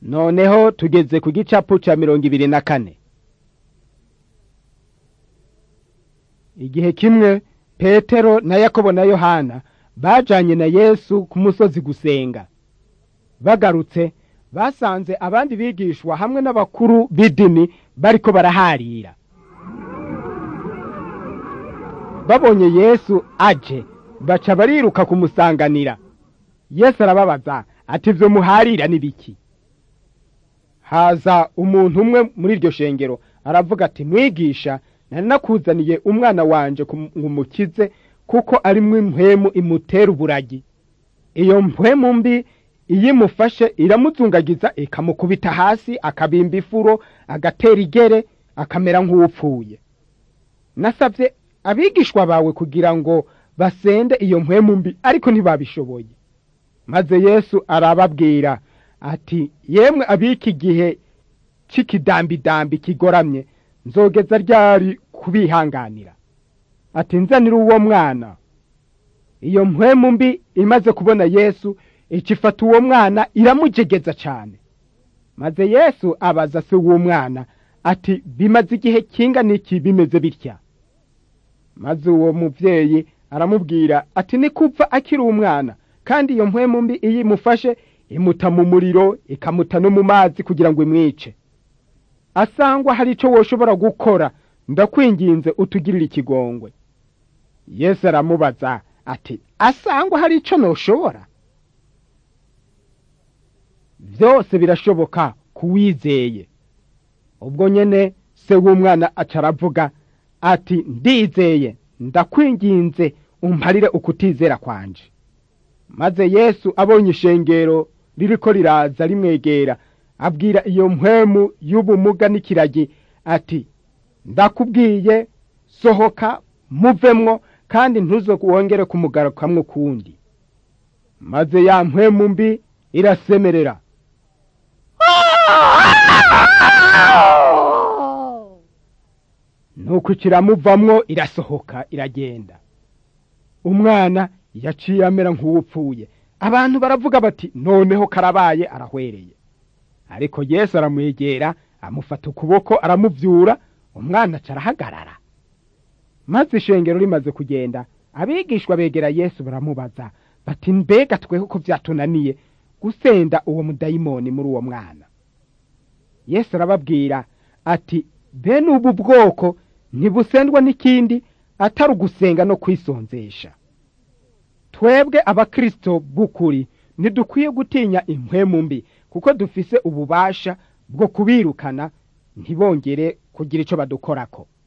noneho tugeze ku gicapu ca mirongo ibiri na kane igihe kimwe petero na yakobo na yohana bajanye na yesu ku musozi gusenga bagarutse basanze abandi bigishwa hamwe n'abakuru b'idini bariko baraharira babonye yesu aje baca bariruka kumusanganira yesu arababaza ati ivyo muharira ni biki haza umuntu umwe muri iryo shengero aravuga ati mwigisha nari nakuzaniye umwana wanje ngo umukize kuko arimwo impwemu imutera uburagi iyo mpwemu mbi iyo imufashe iramuzungagiza ikamukubita hasi akabimba ifuro agatera igere akamera nk'uwupfuye nasabye abigishwa bawe kugira ngo basende iyo mpwemu mbi ariko ntibabishoboye maze yesu arababwira ati yemwe abiki gihe c'ikidambidambi kigoramye nzogeza ryari kubihanganira ati nzanira uwo mwana iyo mpwemu mbi imaze kubona yesu icifata uwo mwana iramujegeza cane maze yesu abaza se w'uwo mwana ati bimaze igihe kingana iki bimeze bitya maze uwo muvyeyi aramubwira ati ni kupfa akiri umwana kandi iyo mpwemu mbi iyo imufashe imuta mu muriro ikamuta no mu mazi kugira ngo imwice asangwa hari ico woshobora gukora ndakwinginze utugirire ikigongwe yesu aramubaza ati asangwa hari ico noshobora vyose birashoboka kuwizeye ubwo nyene se w'umwana aca aravuga ati ndizeye ndakwinginze umparire ukutizera kwanje maze yesu abonye ishengero ririko riraza rimwegera abwira iyo mpwemu y'ubumuga n'ikiragi ati ndakubwiye sohoka muvemwo kandi ntuzo wongere kumugarukamwo kundi maze ya mpwemu mbi irasemerera nuko kiramuvamwo irasohoka iragenda umwana yaciye amera nk'uwupfuye abantu baravuga bati noneho karabaye arahwereye ariko yesu aramwegera amufata ukuboko aramuvyura umwana aca arahagarara maze ishengero rimaze kugenda abigishwa begera yesu baramubaza bati mbega tweho ko vyatunaniye gusenda uwo mudayimoni muri uwo mwana yesu arababwira ati bene ubu bwoko ntibusendwa n'ikindi atari ugusenga no kwisonzesha twebwe abakristo b'ukuri ntidukwiye gutinya impwemu mbi kuko dufise ububasha bwo kubirukana ntibongere kugira ico badukorako